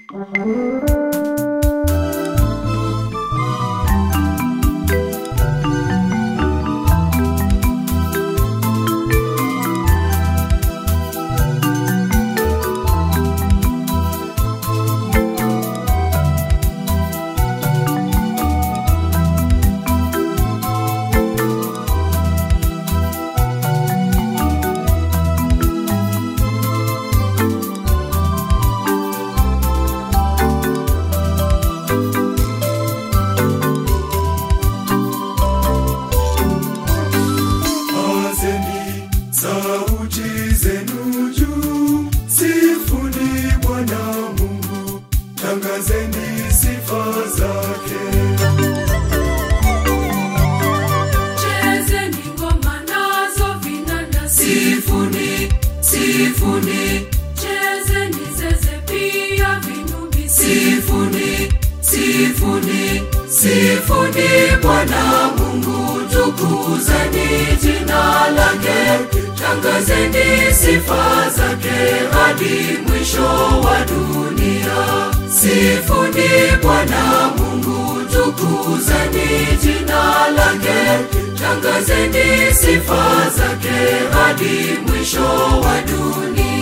Pazeni sauti zenu juu, sifuni Bwana Mungu, tangazeni sifa zake. Chezeni ngoma nazo vinanda, sifuni, sifuni. Chezeni zeze pia vinubi, sifuni, sifuni. Sifuni Bwana Mungu, tukuzeni jina lake, tangazeni sifa zake hadi mwisho wa dunia. Sifuni Bwana Mungu, tukuzeni jina lake, tangazeni sifa zake hadi mwisho wa dunia.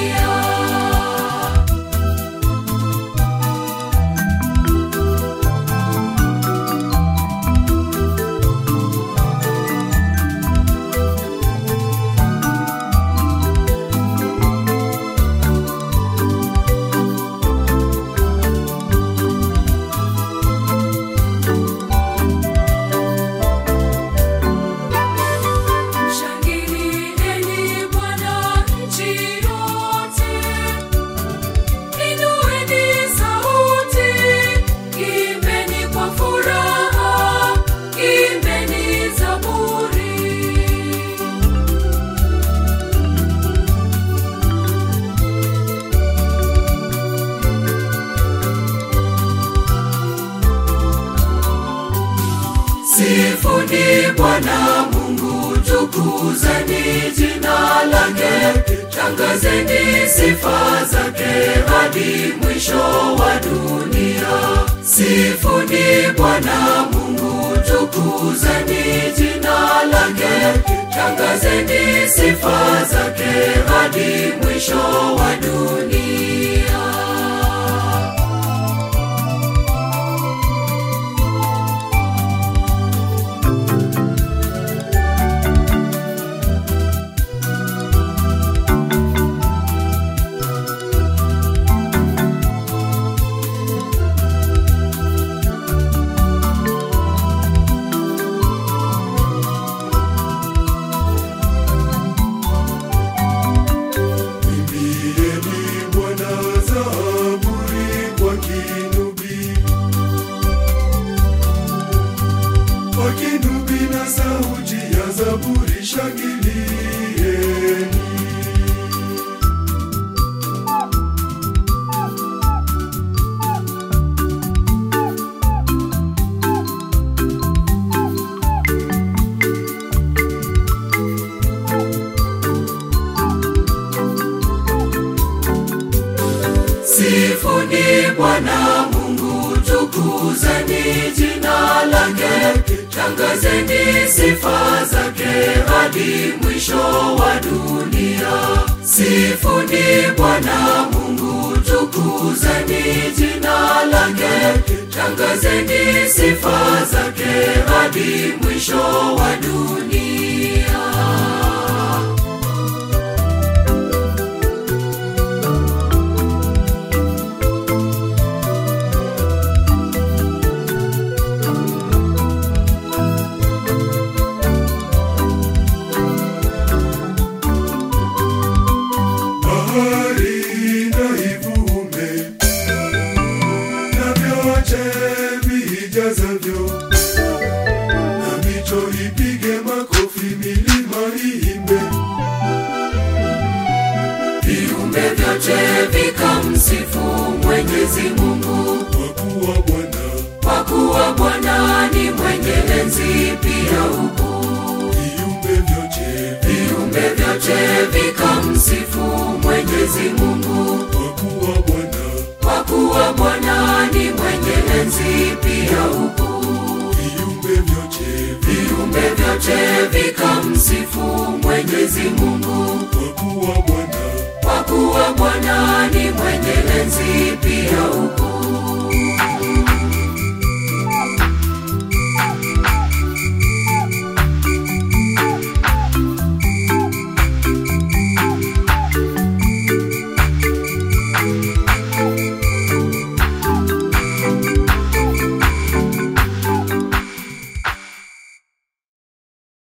Shangilieni Bwana nchi yote, inueni sauti, imbeni kwa furaha, imbeni zaburi. Sifuni Bwana Mungu, tukuzeni jina lake, tangazeni sifa zake hadi mwisho wa dunia. Sifuni Bwana Mungu, tukuzeni jina lake, tangazeni sifa zake hadi mwisho wa dunia. Imbieni Bwana zaburi kwa kinubi, kwa kinubi na sauti ya zaburi shangilieni. Sifuni Bwana Mungu, tukuzeni jina lake, tangazeni sifa zake hadi mwisho wa dunia. Sifuni Bwana Mungu, tukuzeni jina lake, tangazeni sifa zake hadi mwisho wa dunia. Bahari na ivume na vyote vijazavyo, na mito ipige makofi, milima iimbe. viumbe vyote vikamsifu Mwenyezi Mungu, Kwa kuwa Bwana kwa kuwa Bwana ni mwenye enzi pia ukuu. viumbe vyote vi- Viumbe vyote vikamsifu Mwenyezi Mungu, kwa kuwa Bwana kwa kuwa Bwana ni mwenye enzi pia ukuu. viumbe vyote vi Viumbe vyote vikamsifu Mwenyezi Mungu.